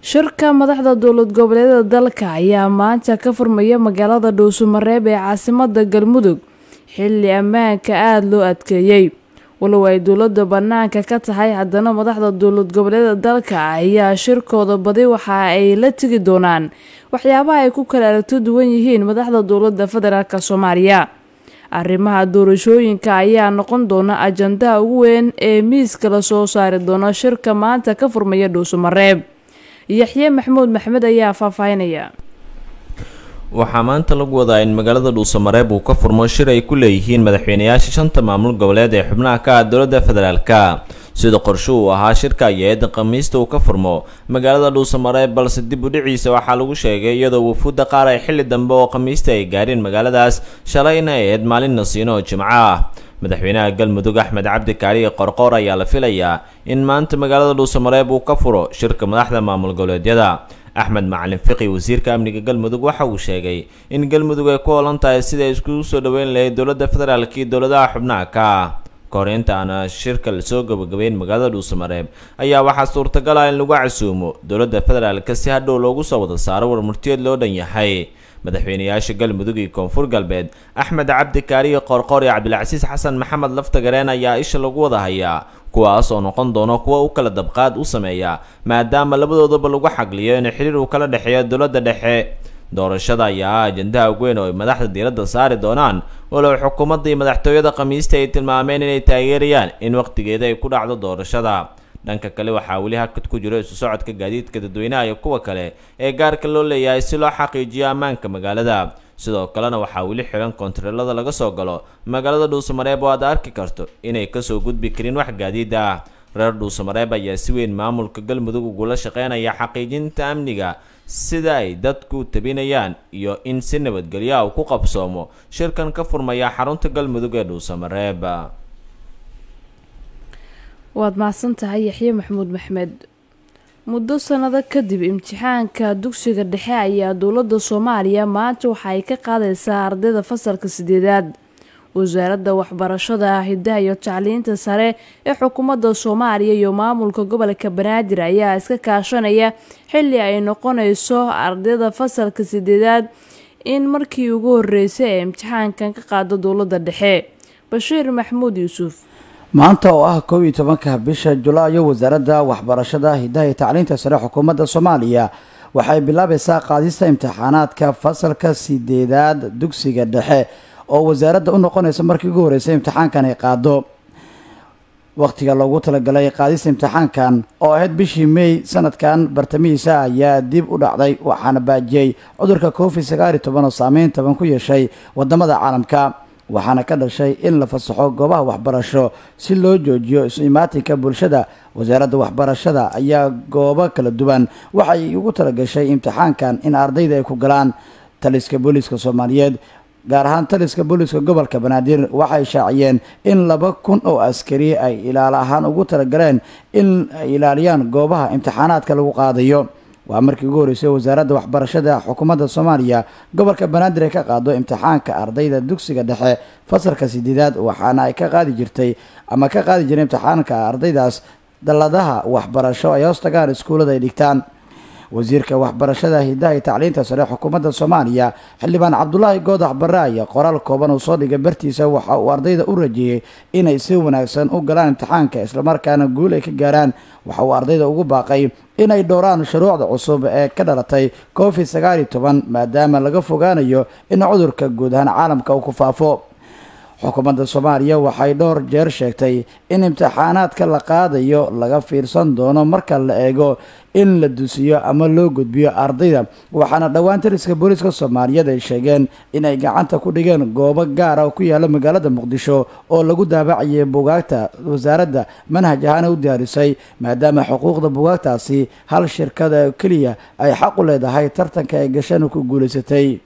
shirka madaxda dowlad goboleedyada dalka ayaa maanta ka furmaya magaalada dhuusumareeb ee caasimada galmudug xilli ammaanka aada loo adkeeyey walow ay dowladda bannaanka ka tahay haddana madaxda dowlad goboleedyada dalka ayaa shirkooda badi waxa ay la tegi doonaan waxyaabaha ay ku kala aragto duwan yihiin madaxda dowladda federaalk soomaaliya arrimaha doorashooyinka ayaa noqon doona ajandaha ugu weyn ee miiska la soo saari doono shirka maanta ka furmaya dhuusumareeb yaxye maxamuud maxmed ayaa faahfaahinaya waxaa maanta lagu wadaa in magaalada dhuusamareeb uu ka furmo shir ay ku leeyihiin madaxweynayaasha shanta maamul goboleed ee xubnaha ka ah dowladda federaalka sida qorshe uu ahaa shirka ayaa-eedan khamiista uu ka furmo magaalada dhuusamareeb balse dib u dhiciisa waxaa lagu sheegay iyadoo wufuudda qaar ay xilli dambe oo khamiista ay gaareen magaaladaas shalayna ay ahayd maalin nasiino oo jimco ah madaxweynaha galmudug axmed cabdi kaaliye qorqoor ayaa la filayaa in maanta magaalada dhuusamareeb uu ka furo shirka madaxda maamul goboleedyada axmed macalin fiqi wasiirka amniga galmudug waxa uu sheegay in galmudug ay ku holan tahay siday iskugu soo dhoweyn lahayd dowladda federaalk iyo dowladaha xubnaha ka ah kahor inta aana shirka lasoo gabagabeyn magaalada dhuusamareeb ayaa waxaa suurtagal ah in lagu casuumo dowladda federaalka si hadhow loogu soo wada saaro warmurtiyeed loo dhan yahay madaxweynayaasha galmudug iyo koonfur galbeed axmed cabdi kaariye qoorqoor iyo cabdilcasiis xasan maxamed laftagareen ayaa isha lagu wada hayaa kuwaas oo noqon doono kuwa u kala dabqaad u sameeya maadaama labadoodaba lagu xagliyo in xiriir uu kala dhexeeyo dowladda dhexe doorashada ayaa ah ajandaha ugu weyn oo ay madaxda diiradda saari doonaan walow xukuumadda iyo madaxtooyada khamiista ay tilmaameen inay taageerayaan in wakhtigeeda ay ku dhacdo doorashada dhanka kale waxaa weli hakad ku jiro isu socodka gaadiidka dadweynaha iyo kuwa kale ee gaarka loo leeyahay si loo xaqiijiyo ammaanka magaalada sidoo kalena waxaa weli xiran koontareelada laga soo galo magaalada dhuusamareeb oo aad arki karto inay kasoo gudbi karin wax gaadiid ah reer dhuusamareeb ayaa si weyn maamulka galmudug ugula shaqeynaya xaqiijinta amniga sida ay dadku tabinayaan iyo in si nabadgelyo ah uu ku qabsoomo shirkan ka furmaya xarunta galmudug ee dhuusamareeb waad mahadsan tahay yaxye maxamuud maxmed muddo sanado kadib imtixaanka dugsiga dhexe ayaa dowladda soomaaliya maanta waxa ay ka qaadaysaa ardayda fasalka sideedaad wasaaradda waxbarashada hidaha iyo tacliinta sare ee xukuumadda soomaaliya iyo maamulka gobolka banaadir ayaa iska kaashanaya xilli ay noqonayso ardayda fasalka sideedaad in markii ugu horeysay ee imtixaankan ka qaado dowladda dhexe bashiir maxamuud yuusuf maanta oo ah kow iyo tobanka bisha julaayo wasaaradda waxbarashada hidaha iyo tacliinta sare xukuumadda soomaaliya waxay bilaabaysaa qaadista imtixaanaadka fasalka sideedaad dugsiga dhexe oo wasaaradda u noqonaysa markii ugu horreysay imtixaankan ay qaado wakhtiga loogu talagalay qaadista imtixaankan oo ahayd bishii may sanadkan bartamihiisa ayaa dib u dhacday waxaana baajiyey cudurka covid sagaal iyo toban oo saameyn toban ku yeeshay wadamada caalamka waxaana ka dhashay in la fasaxo goobaha waxbarasho si loo joojiyo isu imaatinka bulshada wasaaradda waxbarashada ayaa goobo kala duwan waxay ugu talagashay imtixaankan in ardayda ay ku galaan taliska booliiska soomaaliyeed gaar ahaan taliska booliiska gobolka banaadir waxay shaaciyeen in laba kun oo askari ay ilaalo ahaan ugu talagaleen in ay ilaaliyaan goobaha imtixaanaadka lagu qaadayo waa markii ugu horreysay wasaaradda waxbarashada xukuumadda soomaaliya gobolka banaadir ay ka qaado imtixaanka ardayda dugsiga dhexe fasalka sideedaad waxaana ay ka qaadi jirtay ama ka qaadi jiray imtixaanka ardaydaas dalladaha waxbarasho ay hoos tagaan iskuullada ay dhigtaan wasiirka waxbarashada hidaha iyo tacliinta sare xukuumadda soomaaliya xildhibaan cabdulaahi goodax barre ayaa qoraal kooban uu soo dhigay bartiisa waxa uu ardayda u rajeeyey inay si wanaagsan u galaan imtixaanka islamarkaana guul ay ka gaaraan waxa uu ardayda ugu baaqay inay dhowraan shuruucda cusub ee ka dhalatay covid sagaal iyo toban maadaama laga fogaanayo in cudurka guud ahaan caalamka uu ku faafo xukuumadda soomaaliya waxay dhowr jeer sheegtay in imtixaanaadka la qaadayo laga fiirsan doono marka la eego in la dusiyo ama loo gudbiyo ardayda waxaana dhowaan taliska booliiska soomaaliyeed ay sheegeen inay gacanta ku dhigeen goobo gaara oo ku yaala magaalada muqdisho oo lagu daabacayay bugaagta wasaaradda manhaj ahaana u diyaarisay maadaama xuquuqda bugaagtaasi hal shirkada keliya ay xaq u leedahay tartanka ay gashanu ku guulaysatay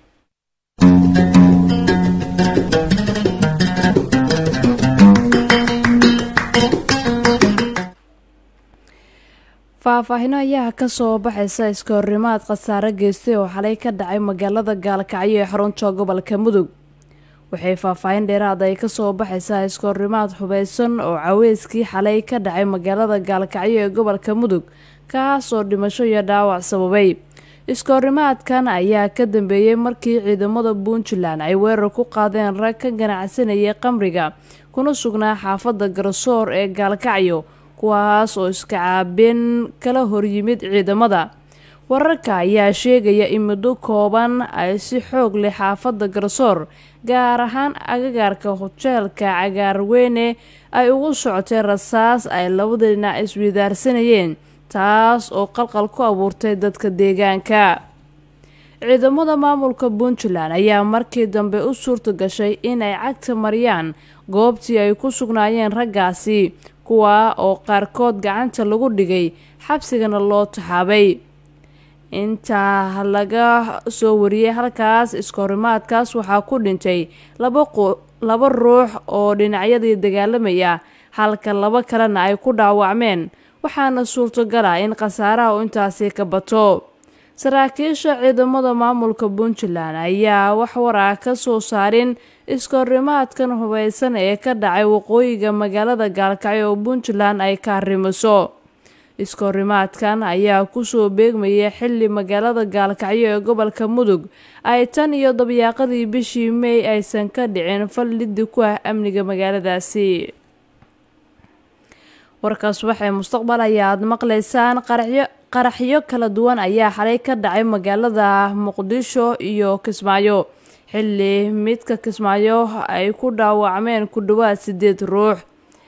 faahfaahino ayaa kasoo baxaysa iska horrimaad khasaare geystay oo xalay ka dhacay magaalada gaalkacyo ee xarunta gobolka mudug waxay faahfaahin dheeraad ay kasoo baxaysaa iskoorimaad hubeysan oo caweyskii xalay ka dhacay magaalada gaalkacyo ee gobolka mudug kaasoo dhimasho iyo dhaawac sababay iskoorimaadkan ayaa ka dambeeyey markii ciidamada puntland ay weerar ku qaadeen rag ka ganacsanayay qamriga kuna sugnaa xaafadda garsoor ee gaalkacyo kuwaas oo iska caabin kala horyimid ciidamada wararka ayaa sheegaya in muddo kooban ay si xoog leh xaafadda garsoor gaar ahaan agagaarka hojeelka cagaarweyne ay ugu socotay rasaas ay labada dhinac iswidaarsanayeen taas oo qalqal ku abuurtay dadka deegaanka ciidamada maamulka puntland ayaa markii dambe u suurta gashay inay cagta mariyaan goobtii ay ku sugnaayeen raggaasi kuwaa oo qaarkood gacanta lagu dhigay xabsigana loo taxaabay intaa laga soo wariyey halkaas iskoorimaadkaas waxaa ku dhintay laba ruux oo dhinacyadii dagaalamaya halka laba kalena ay ku dhaawacmeen waxaana suurtagal ah in khasaaraha u intaasi ka bato saraakiisha ciidamada maamulka puntland ayaa wax war ah ka soo saarin iskoorimaadkan hubeysan ee ka dhacay waqooyiga magaalada gaalkacyo oo puntland ay ka arrimiso iskoorimaadkan ayaa kusoo beegmayay xilli magaalada gaalkacyo ee gobolka mudug ay tan iyo dabyaaqadii bishii mey aysan ka dhicin fal liddi ku ah amniga magaaladaasi warkaas waxay mustaqbal ayaad maqlaysaan qaraxyo qaraxyo kala duwan ayaa xalay ka dhacay magaalada muqdisho iyo kismaayo xilli midka kismaayo ay ku dhaawacmeen ku dhowaad sideed ruux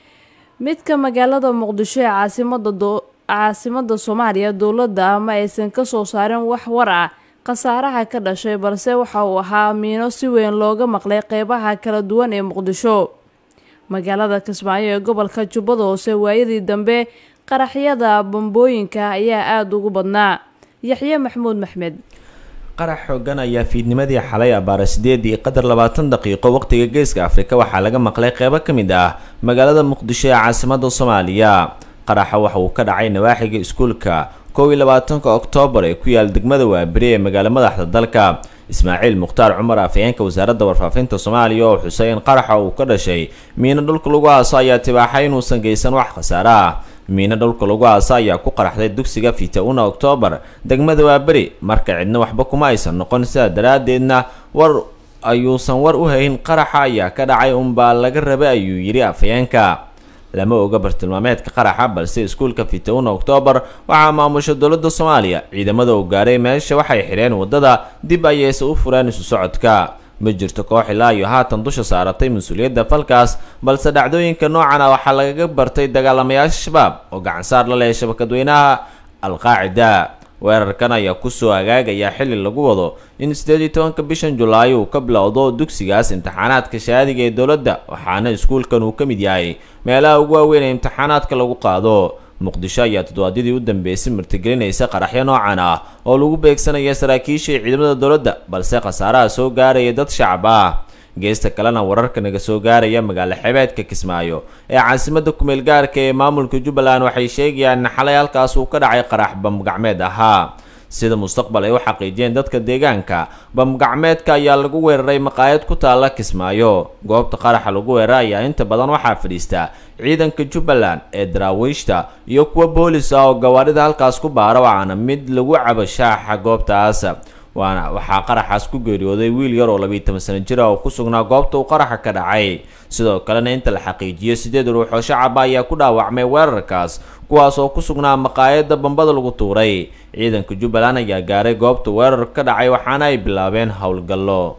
midka magaalada muqdisho ee caasimada caasimada soomaaliya dowladda ma aysan kasoo saarin wax war ah khasaaraha ka dhashay balse waxa uu ahaa miino si weyn looga maqlay qeybaha kala duwan ee muqdisho magaalada kismaayo ee gobolka jubbada hoose waayadii dambe qaraxyada bambooyinka ayaa aada ugu badnaa yaxye maxamuud maxmed qarax xoogan ayaa fiidnimadii xalay abaara sideedii qadar labaatan daqiiqo waqtiga geeska afrika waxaa laga maqlay qeybo ka mid ah magaalada muqdisho ee caasimada soomaaliya qaraxa waxa uu ka dhacay nawaaxiga iskuulka kow iyo labaatanka oktoobar ee ku yaal degmada waaberi ee magaalo madaxda dalka ismaaciil mukhtaar cumar afhayeenka wasaaradda warfaafinta soomaaliya oo xusay in qaraxa uu ka dhashay miino dhulka lagu aaso ayaa tibaaxay inuusan geysan wax khasaare ah miino dhulka lagu aaso ayaa ku qaraxday dugsiga fita-una oktoobar degmada waaberi marka cidna waxba kuma aysan noqon sidaa daraaddeedna war ayuusan war u hayn qaraxa ayaa ka dhacay unbaa laga rabay ayuu yidhi afhayeenka lama oga bartilmaameedka qaraxa balse iskuulka fita-una oktoobar waxaa maamusha dowladda soomaaliya ciidamada uu gaaray meesha waxay xidheen waddada dib ayayse u fureen isu socodka ma jirto koox ilaa iyo haatan dusha saaratay mas-uuliyadda falkaas balse dhacdooyinka noocan ah waxaa lagaga bartay dagaalamayaasha shabaab oo gacansaar la leh shabakadweynaha alqaacida weerarkan ayaa kusoo hagaagaya xilli lagu wado in sideed iyo tobanka bishan julaay uu ka bilowdo dugsigaas imtixaanaadka shahaadiga ee dowladda waxaana iskuulkan uu ka mid yahay meelaha ugu waaweyn ee imtixaanaadka lagu qaado muqdisho ayaa toddobaadyadii u dambeysay martigelinaysa qaraxyo noocan ah oo lagu beegsanaya saraakiisha iyo ciidamada dowladda balse khasaaraha soo gaaraya dad shacab ah geesta kalena wararka naga soo gaaraya magaalo xebeedka kismaayo ee caasimada kumeel gaarka ee maamulka jubbaland waxay sheegayaan in xalay halkaas uu ka dhacay qarax bamgacmeed ahaa sida mustaqbal ay u xaqiijiyeen dadka deegaanka bamgacmeedka ayaa lagu weeraray maqaayad ku taalla kismaayo goobta qaraxa lagu weeraray ayaa inta badan waxaa fadhiista ciidanka jubbaland ee daraawiishta iyo kuwa boolis ah oo gawaarida halkaas ku baara waxaana mid lagu cabo shaaxa goobtaas waana waxaa qaraxaas ku geeriyooday wiil yar oo labiiy toban sano jir ah oo ku sugnaa goobta uu qaraxa ka dhacay sidoo kalena inta la xaqiijiyo sideed ruux oo shacaba ayaa ku dhaawacmay weerarkaas kuwaas oo ku sugnaa maqaayadda bambada lagu tuuray ciidanka jubbaland ayaa gaaray goobta weerar ka dhacay waxaana ay bilaabeen howlgallo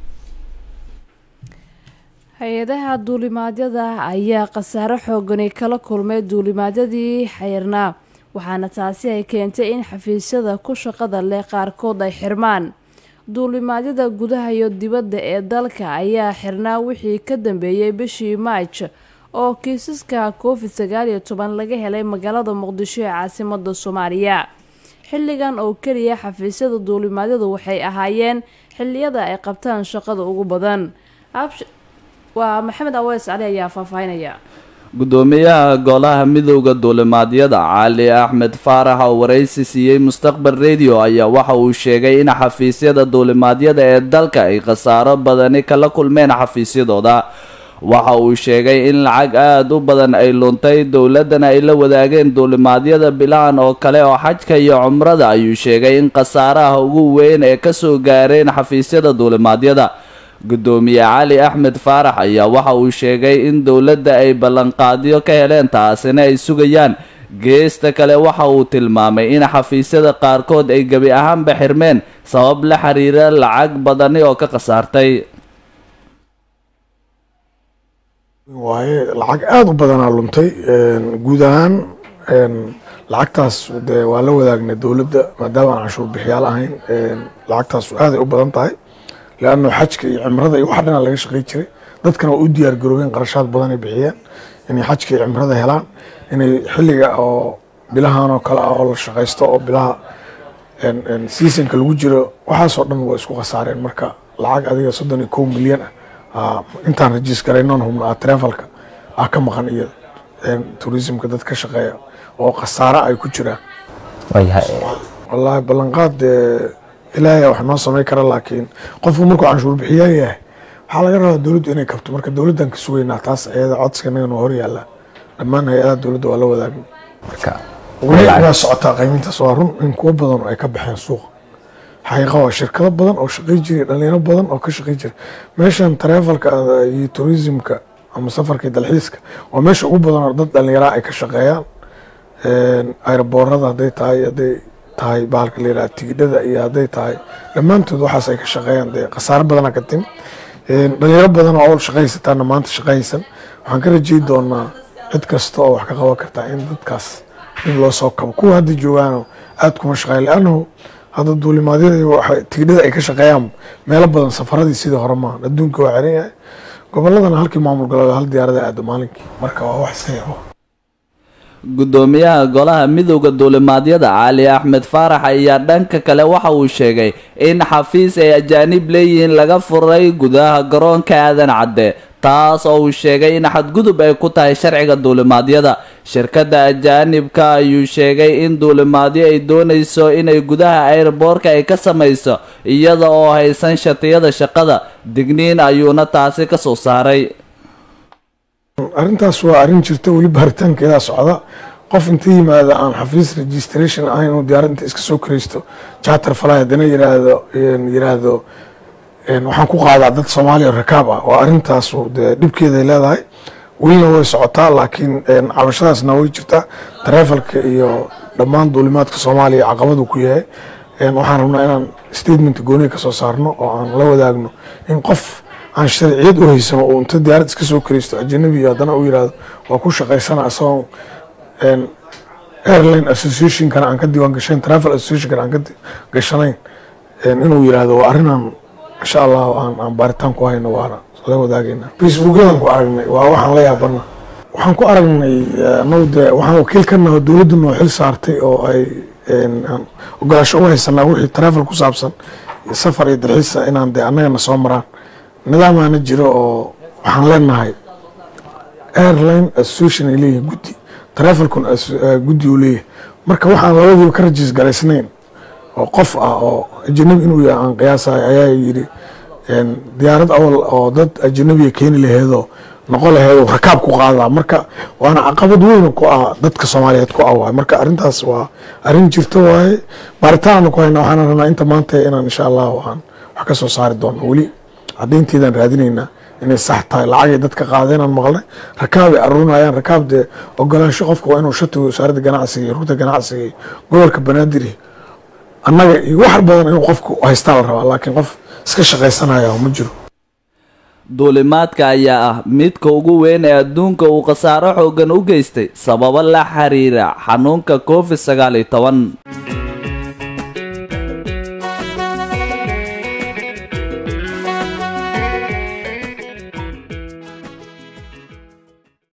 hay-adaha duulimaadyada ayaa khasaare xoogani kala kulmay duulimaadyadii xayrnaa waxaana taasi ay keentay in xafiisyada ku shaqada leh qaarkood ay xirmaan duulimaadyada gudaha iyo dibadda ee dalka ayaa xirnaa wixii ka dambeeyey bishii maaj oo kiisaska covid sagaal iyo toban laga helay magaalada muqdisho ee caasimada soomaaliya xilligan oo keliya xafiisyada duulimaadyadu waxay ahaayeen xilliyada ay qabtaan shaqada ugu badan waa maxamed aweys cali ayaa faahfaahinaya guddoomiyaha golaha midowda duulimaadyada cali axmed faarax oo waraysi siiyey mustaqbal radio ayaa waxa uu sheegay in xafiisyada duulimaadyada ee dalka ay khasaaro badani kala kulmeen xafiisyadooda waxa uu sheegay in lacag aada u badan ay luntay dowladdana ay la wadaageen duulimaadyada bilahan oo kale oo xajka iyo cumrada ayuu sheegay in khasaaraha ugu weyn ee kasoo gaareen xafiisyada duulimaadyada guddoomiye cali axmed faarax ayaa waxa uu sheegay in dowladda ay ballanqaadyo ka heleen taasina ay sugayaan geesta kale waxa uu tilmaamay in xafiisyada qaarkood ay gebi ahaanba xirmeen sabab la xiriira lacag badani oo ka khasaartay waaye lacag aada u badanaa luntay guud ahaan lacagtaas dee waa la wadaagnay dowladda maadaama aan canshuur bixiyaal ahayn lacagtaas aaday u badan tahay leanno xajka iyo cimrada iyo wax dhanaa laga shaqey jiray dadkana waa u diyaar garoobeen qarashaad badan ay bixiyeen inay xajka iyo cimrada helaan inay xilliga oo bilahan oo kale ah oo la shaqaysto oo bilaha seasonka lagu jiro waxaasoo dhan waa isku khasaareen marka lacag adiga soddon iyo kow milyan ah intaan rajiis garaynon hubna travelka ah ka maqan iyo tourismka dad ka shaqeeya oo khasaaro ay ku jiraan wallaahi ballanqaad dee ilaahay wax noo samay kara laakiin qofku markuu canshuur bixiyaa yahay waxaa laga rabaa dowladdu inay kabto marka dowladdan ka sugaynaa taas ayada codsiga naga noo horyaala dhammaan hay-adaha dowladda waa la wadaagna weli waa socotaa qaymintaas waa run in kuwo badan ay ka baxeen suuqa xaqiiqa waa shirkado badan oo shaqey jiray dhalinyaro badan oo ka shaqey jiray meeshan travelka iyo tourismka ama safarka dalxiiska waa meesha ugu badan oo dad dhalinyaraa ay ka shaqeeyaan aeroboorada hadday tahay hadday tahay bahalka la yidhaha tigidhada iyo hadday tahay dhammaantood waxaas ay ka shaqeeyaan dee khasaaro badana ka timi dhalinyaro badan oo owl shaqaysataana maanta shaqaysan waxaan ka rajey doonaa cid kasta oo wax ka qaban kartaa in dadkaas dib loo soo kabo kuwa hadda joogaano aada kuma shaqeeya leannahu hadda duulimaadyada tigidhada ay ka shaqeeyaan meelo badan safaradii sidii hore maahan adduunka waa xiran yahay goboladana halkii maamul goboleed hal diyaarada aado maalinkii marka waa wax sayabo guddoomiyaha golaha midowda duulimaadyada cali axmed faarax ayaa dhanka kale waxa uu sheegay in xafiis ay ajaanib leeyihiin laga furay gudaha garoonka aadan cadde taas oo uu sheegay in xadgudub ay ku tahay sharciga duulimaadyada shirkadda ajaanibka ayuu sheegay in duulimaadyo ay doonayso inay gudaha airboorka ay ka samayso iyada oo haysan shatiyada shaqada digniin ayuuna taasi ka soo saaray arrintaas waa arrin jirta weli baaritaankeedaa socda qof inta yimaada aan xafiis registration ahayn inuu diyaarad inta iska soo karaysto charter fly haddana yiraahdo yiraahdo waxaan ku qaadaa dad soomaaliya rakaab ah waa arrintaas dee dhibkeeday leedahay welina way socotaa laakiin cabashadaasna way jirtaa travelka iyo dhammaan duulimaadka soomaaliya caqabadu ku yahay waxaan rabnaa inaan statement gooniga kasoo saarno oo aan la wadaagno in qof aan sharciyad u haysano uu inta diyaarad iska soo karaysto ajanabi haddana uu yirahdo waa ku shaqaysana isagoo airline associationkana aan ka diiwaan gashayn travel associationkana aan ka gashanayn inuu yirahdo waa arrinaan insha allah aan aan baaritaan ku hayno waana la wadaagayna facebookadan ku aragnay waa waxaan la yaabana waxaan ku aragnay anagu dee waxaan wakiil ka naho dowladdu noo xil saartay oo ay ogolaasho u haysanaa wixii travel ku saabsan safar iyo dalxiisa inaan dee annagana soo maraan nidaamaana jiro oo waxaan leenahay airline association ay leeyihin guddi travelkun guddi uu leeyahay marka waxaan labadiiba ka rajiis galaysnayn oo qof ah oo ajanabi inuu yahay aan qiyaasahay ayaa yidhi diyaarad awal oo dad ajanabiga keeni laheedoo noqon laheedoo rakaab ku qaadaa marka waana caqabad weyn ku ah dadka soomaaliyeed ku ah waay marka arrintaas waa arrin jirta waaye baaritaanna ku hayna waxaana rabnaa inta maanta inaan insha allahu aan wax ka soo saari doono weli caddaynteedaan raadinaynaa inay sax tahay lacagay dadka qaadeenaan maqlay rakaabay aruurinayaan rakaab dee ogolaansho qofka waa inuu shatiga wasaaradda ganacsiga iyo rugta ganacsiga iyo gobolka banaadir annaga iyo wax badan inuu qofku haystaa la rabaa laakiin qof iska shaqaysanaya ma jiro duulimaadka ayaa ah midka ugu weyn ee adduunka uu khasaaro xoogan u geystay sababo la xiriira xanuunka covid sagaal iyo toban